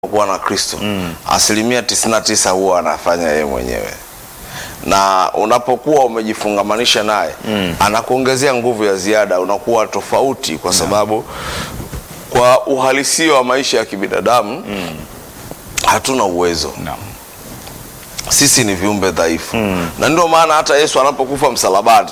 kuwa na Kristo asilimia 99 huwa anafanya yeye mwenyewe, na unapokuwa umejifungamanisha naye anakuongezea nguvu ya ziada, unakuwa tofauti, kwa sababu kwa uhalisia wa maisha ya kibinadamu hatuna uwezo Naam. sisi ni viumbe dhaifu na ndio maana hata Yesu anapokufa msalabani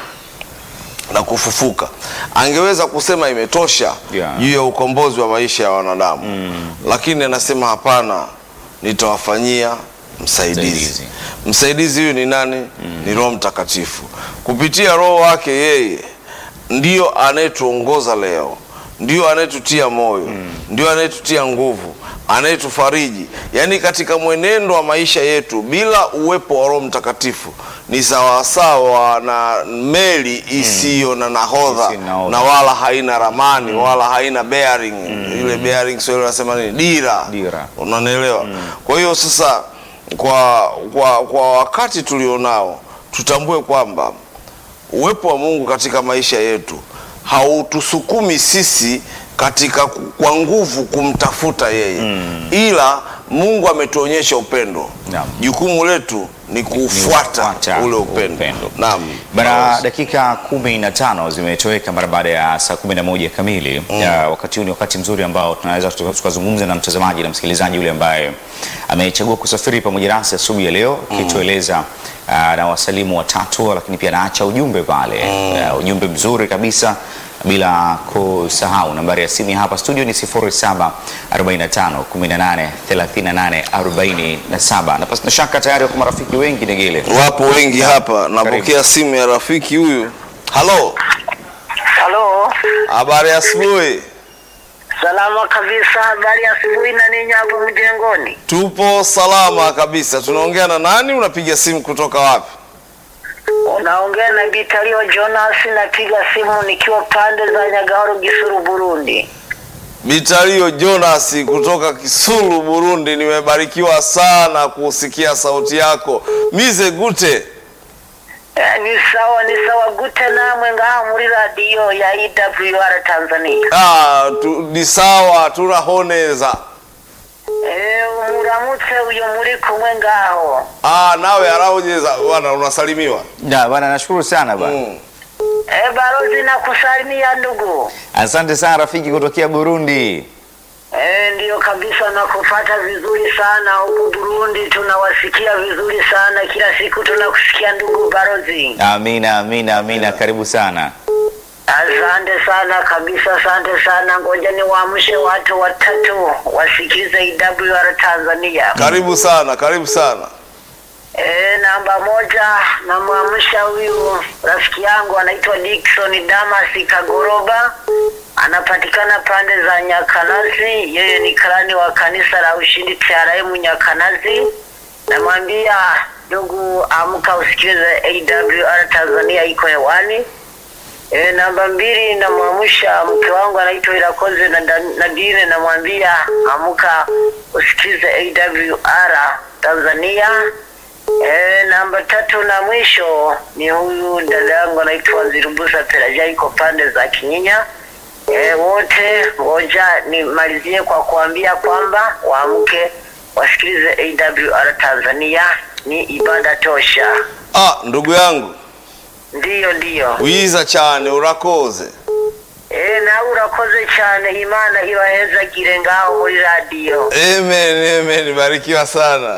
na kufufuka angeweza kusema imetosha Yeah. juu ya ukombozi wa maisha ya wanadamu lakini anasema hapana, nitawafanyia msaidizi. Msaidizi. Msaidizi huyu ni nani? Ni Roho Mtakatifu. Kupitia Roho wake yeye ndio anayetuongoza leo, ndio anayetutia moyo, ndio anayetutia nguvu, anayetufariji. Yaani katika mwenendo wa maisha yetu, bila uwepo wa Roho Mtakatifu ni sawasawa na meli isiyo na nahodha Isiyo na nahodha. na wala haina ramani wala haina bearing. Ile bearing sio wanasema nini? Dira. Dira. Unanielewa? Kwa hiyo sasa kwa, kwa, kwa wakati tulionao tutambue kwamba uwepo wa Mungu katika maisha yetu hautusukumi sisi katika ku- kwa nguvu kumtafuta yeye ila Mungu ametuonyesha upendo. Naam. Jukumu letu ni kuufuata kufuata ule upendo. upendo. Naam. Bara dakika kumi na tano zimetoweka mara baada ya saa kumi na moja kamili. Ya, wakati huu ni wakati mzuri ambao tunaweza tuka- tukazungumza na mtazamaji na msikilizaji yule ambaye amechagua kusafiri pamoja nasi asubuhi ya leo akitueleza ah, na wasalimu watatu, lakini pia anaacha ujumbe pale Ah, ujumbe mzuri kabisa bila kusahau nambari ya simu ya hapa studio ni 0745 18 38 47 na pasina shaka tayari wako marafiki wengi Negele. Wapo wengi hapa. Napokea simu ya rafiki huyu. Halo, Halo, habari ya asubuhi. salama kabisa. Habari ya asubuhi na ninyi hapo mjengoni? Tupo salama kabisa. Tunaongea na nani? Unapiga simu kutoka wapi? Unaongea na Bitalio Jonas, napiga simu nikiwa pande za Nyagahoro, Gisuru, Burundi. Bitalio Jonas kutoka Kisulu, Burundi. Nimebarikiwa sana kusikia sauti yako. Mize gute. Eh, ni sawa ni sawa gute namwe ngaha muri radiyo ya EWR Tanzania. Ah, tu, ni sawa turahoneza. Eh, muramutse uyu muri kumwe ngaho. Ah, nawe arahonyeza bwana, unasalimiwa. Da, bwana nashukuru sana bwana. Mm. Eh, balozi nakusalimia ndugu. Asante sana rafiki kutokea Burundi. Eh, ndiyo kabisa nakupata vizuri sana huku Burundi, tunawasikia vizuri sana kila siku tunakusikia ndugu balozi. Amina, amina, amina. Karibu sana. Asante sana kabisa, asante sana. Ngoja niwaamshe watu watatu wasikilize EWR Tanzania. Karibu sana, karibu sana. E, namba moja namwamsha huyu rafiki yangu anaitwa Dickson Damas Kagoroba, anapatikana pande za Nyakanazi. Yeye ni karani wa kanisa la Ushindi TRM Nyakanazi. Namwambia ndugu, amka usikilize AWR Tanzania iko hewani. E, namba mbili namwamsha mke wangu anaitwa Irakoze na Nadine, namwambia amka usikize AWR Tanzania. E, namba tatu na mwisho ni huyu dada yangu anaitwa Zirubusa Pelaja, iko pande za Kinyinya. E, wote ngoja nimalizie kwa kuambia kwamba waamke wasikilize AWR Tanzania, ni ibada tosha. Ah, ndugu yangu Ndiyo, ndiyo. wiza cyane urakoze. E, nawe urakoze cyane, Imana ibahezagire ngaho muri radiyo. Amen, amen. Barikiwa sana.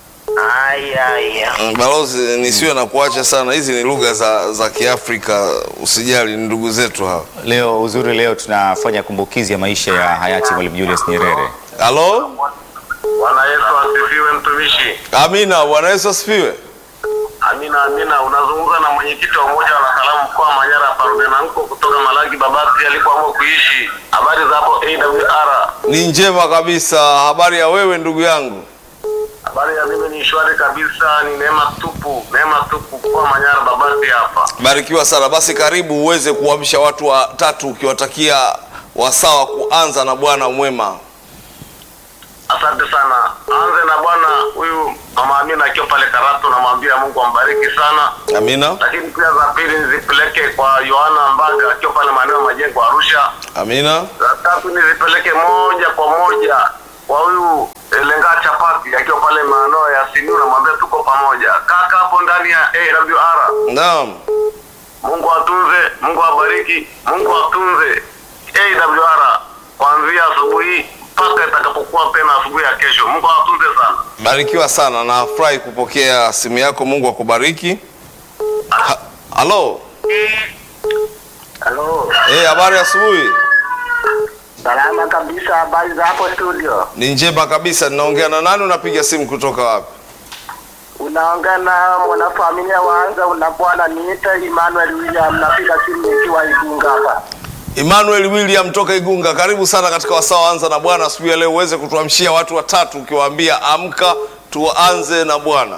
Aya, aya. Mm, Balozi, nisiwe na kuacha sana. Hizi ni lugha za, za Kiafrika, usijali, ni ndugu zetu hawa. Leo uzuri, leo tunafanya kumbukizi ya maisha ya hayati Mwalimu Julius Nyerere. Halo, Bwana Yesu asifiwe, mtumishi. amina. Bwana Yesu asifiwe. Amina, amina. Unazungumza na mwenyekiti wa umoja wa wanasalamu mkoa wa Manyara, Parudenanko kutoka Malagi Babati alikoamua kuishi. Habari za hapo AWR? Ni njema kabisa. Habari ya wewe ndugu yangu? Habari ya mimi ni shwari kabisa, ni neema tupu, neema tupu mkoa wa Manyara Babati hapa. Barikiwa sana. Basi karibu uweze kuamsha watu watatu ukiwatakia wasawa kuanza na Bwana mwema. Asante sana. Anze na bwana huyu mama Amina akiwa pale Karatu, namwambia Mungu ambariki sana. Amina, Lakini pia za pili nizipeleke kwa Yohana Mbaga akiwa pale maeneo ya Majengo Arusha. amina, Za tatu nizipeleke moja kwa moja kwa huyu eh, Lenga Chapati akiwa pale maeneo ya Simiyu, namwambia tuko pamoja. Kaka hapo ndani ya AWR, Naam. Mungu atunze, Mungu abariki, Mungu atunze AWR kuanzia asubuhi mpaka itakapokuwa tena asubuhi ya kesho. Mungu atunze sana. Barikiwa sana, nafurahi kupokea simu yako. Mungu akubariki. Ha- Halo. Halo, Eh, habari ya asubuhi. salama kabisa. Habari za hapo studio? Ni njema kabisa. Ninaongea na nani? Unapiga simu kutoka wapi? Unaongea na mwanafamilia waanza una bwana niita Emmanuel William, napiga simu nikiwa Igunga hapa. Emmanuel William toka Igunga, karibu sana katika wasaa wa anza na Bwana asubuhi ya leo, uweze kutuamshia watu watatu ukiwaambia amka tuanze na Bwana.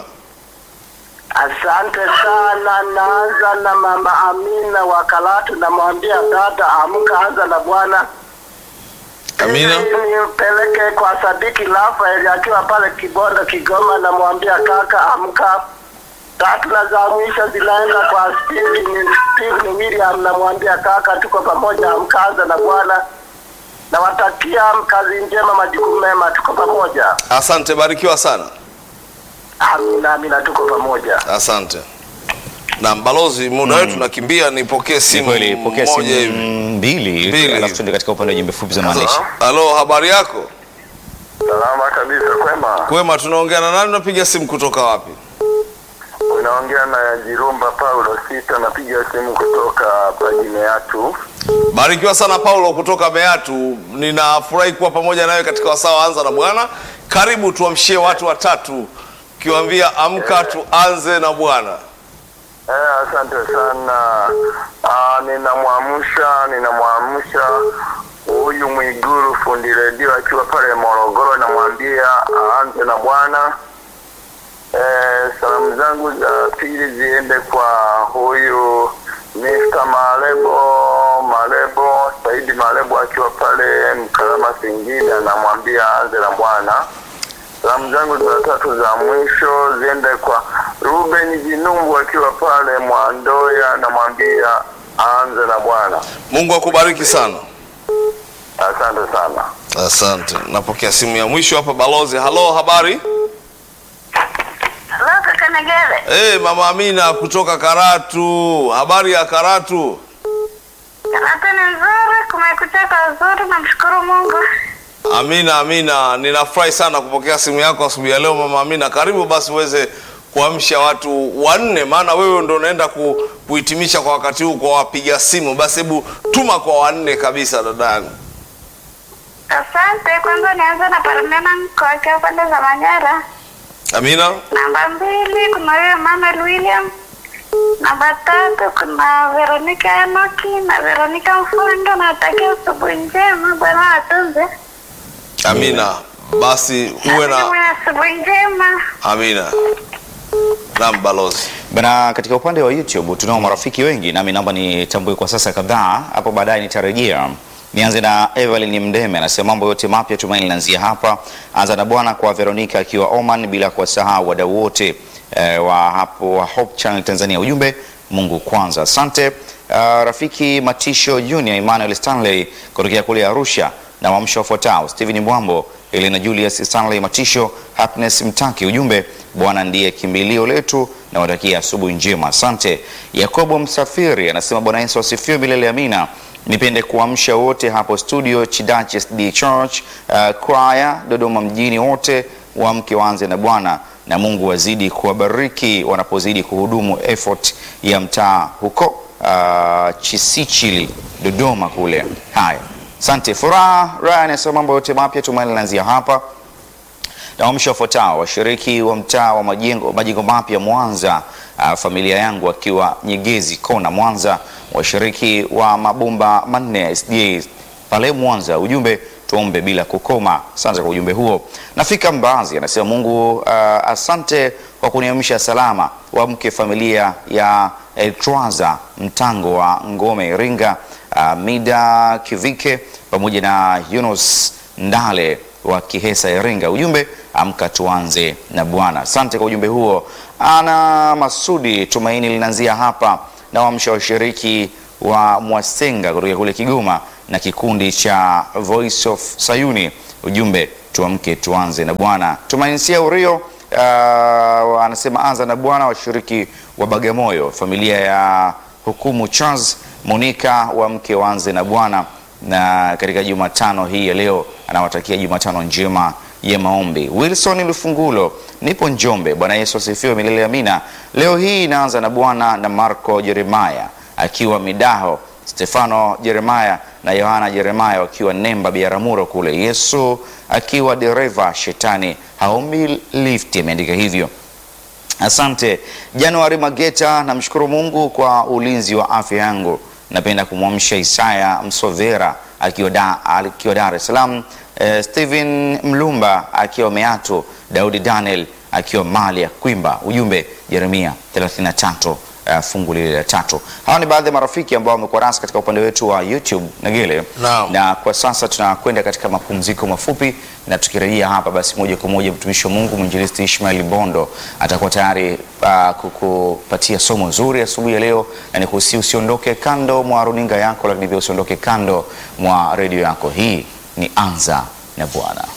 Asante sana. Naanza na mama Amina wa Karatu, namwambia dada, amka, anza na Bwana. Amina. Ili Nipeleke kwa Sadiki Rafael akiwa pale Kibondo, Kigoma, namwambia kaka, amka. Tatu na za mwisho zinaenda kwa Steven, Steven William, namwambia kaka, tuko pamoja, amka, anza na Bwana. Nawatakia kazi njema, majukumu mema, tuko pamoja. Asante, barikiwa sana. Amina, amina, tuko pamoja. Asante. Na balozi, muda wetu tunakimbia, nipokee Ni simu kweli, pokea simu moja hivi. mbili, Mbili. alafu tuende katika upande wa jumbe fupi za maandishi. Halo, habari yako? Salama kabisa, kwema. Kwema, tunaongea na nani? Unapiga simu kutoka wapi? Unaongea na Jirumba Paulo Sita, napiga simu kutoka Pajine Yatu. Barikiwa sana Paulo kutoka Beatu. Ninafurahi kuwa pamoja nawe katika wasaa wa anza na Bwana. Karibu tuamshie watu watatu ukiwaambia amka tuanze na Bwana. Eh, asante sana. Ah, ninamwamsha ninamwamsha huyu Mwiguru fundi redio akiwa pale Morogoro, namwambia aanze na Bwana. Eh, salamu zangu za pili ziende kwa huyu Mr. Malebo Malebo Saidi Malebo akiwa pale Mkalama Singida, namwambia aanze na Bwana. Salamu zangu za tatu za mwisho ziende kwa Ruben Jinumbu akiwa pale Mwandoya, namwambia aanze na Bwana. Mungu akubariki sana. Asante sana. Asante. Napokea simu ya mwisho hapa balozi. Halo, habari? Halo, kaka Negere. Eh, Mama Amina kutoka Karatu. Habari ya Karatu? Karata ni nzuri, kumekucha kazuri, namshukuru Mungu. Amina, Amina. Ninafurahi sana kupokea simu yako asubuhi ya leo Mama Amina. Karibu basi uweze kuamsha watu wanne, maana wewe ndo unaenda ku, kuhitimisha kwa wakati huu kwa wapiga simu. Basi hebu tuma kwa wanne kabisa dadangu. Asante. Kwanza nianze na Parmena Mko akiwa pande za Manyara. Amina. Namba mbili kuna huyo Emmanuel William. Namba tatu kuna Veronica Enoki na Veronica Mfundo. Natakia asubuhi njema, Bwana atunze. Amina. Basi uwe na Uwe na asubuhi njema. Amina. Naam, balozi. Bana, katika upande wa YouTube tunao marafiki wengi, nami naomba nitambue kwa sasa kadhaa, hapo baadaye nitarejea. Nianze na Evelyn Mdeme, anasema mambo yote mapya tumaini linaanzia hapa. Anza na Bwana kwa Veronica akiwa Oman, bila kuwasahau wadau wote eh, wa hapo wa Hope Channel Tanzania. Ujumbe Mungu kwanza. Asante uh, rafiki Matisho Junior, Emmanuel Stanley kutokea kule Arusha na wamsho wafuatao Steven Mbwambo, Elena Julius Stanley Matisho, Happiness Mtaki. Ujumbe Bwana ndiye kimbilio letu na watakia asubuhi njema. Asante. Yakobo Msafiri anasema Bwana Yesu asifiwe milele amina. Nipende kuamsha wote hapo studio Chidache SD Church uh, kwaya Dodoma mjini, wote waamke waanze na Bwana na Mungu wazidi kuwabariki wanapozidi kuhudumu effort ya mtaa huko uh, Chisichili Dodoma kule. Haya, asante. Furaha Ryan anasema mambo yote mapya tumaini linaanzia hapa na wamsho wafuatao washiriki wa mtaa wa majengo majengo mapya Mwanza, uh, familia yangu akiwa Nyegezi kona Mwanza, washiriki wa mabomba manne SDA pale Mwanza. Ujumbe tuombe bila kukoma. Asante kwa ujumbe huo. Nafika Mbazi anasema Mungu uh, asante kwa kuniamsha salama, wamke familia ya Eltwaza Mtango wa Ngome Iringa, uh, Mida Kivike pamoja na Yunus Ndale wa Kihesa Iringa. Ujumbe amka tuanze na Bwana. Asante kwa ujumbe huo. Ana Masudi, tumaini linaanzia hapa na wamsha washiriki wa Mwasenga kutoka kule Kigoma na kikundi cha Voice of Sayuni. Ujumbe tuamke tuanze na Bwana. Tumainisia Urio uh, anasema anza na Bwana. Washiriki wa Bagamoyo, familia ya hukumu Charles Monica wa mke waanze na Bwana, na katika Jumatano hii ya leo anawatakia Jumatano njema ya maombi. Wilson Lufungulo, nipo Njombe. Bwana Yesu asifiwe milele amina. Leo hii inaanza na Bwana na Marco Jeremaya akiwa Midaho, Stefano Jeremaya na Yohana Jeremaya wakiwa Nemba Biaramuro kule, Yesu akiwa dereva, shetani haombi lifti, ameandika hivyo. Asante Januari Mageta, namshukuru Mungu kwa ulinzi wa afya yangu. Napenda kumwamsha Isaya Msovera akiwa da, akiwa Dar es Salaam, eh, Steven Mlumba akiwa Meato, Daudi Daniel akiwa mali ya Kwimba. Ujumbe Yeremia 33 uh, fungu lile la tatu. Hawa ni baadhi ya marafiki ambao wamekuwa nasi katika upande wetu wa YouTube Nagile, Naam. na kwa sasa tunakwenda katika mapumziko mafupi, na tukirejea hapa basi moja kwa moja mtumishi wa Mungu mwinjilisti Ishmael Bondo atakuwa tayari uh, kukupatia somo zuri asubuhi ya leo, na nikusi usiondoke kando mwa runinga yako, lakini pia usiondoke kando mwa redio yako. Hii ni Anza na Bwana.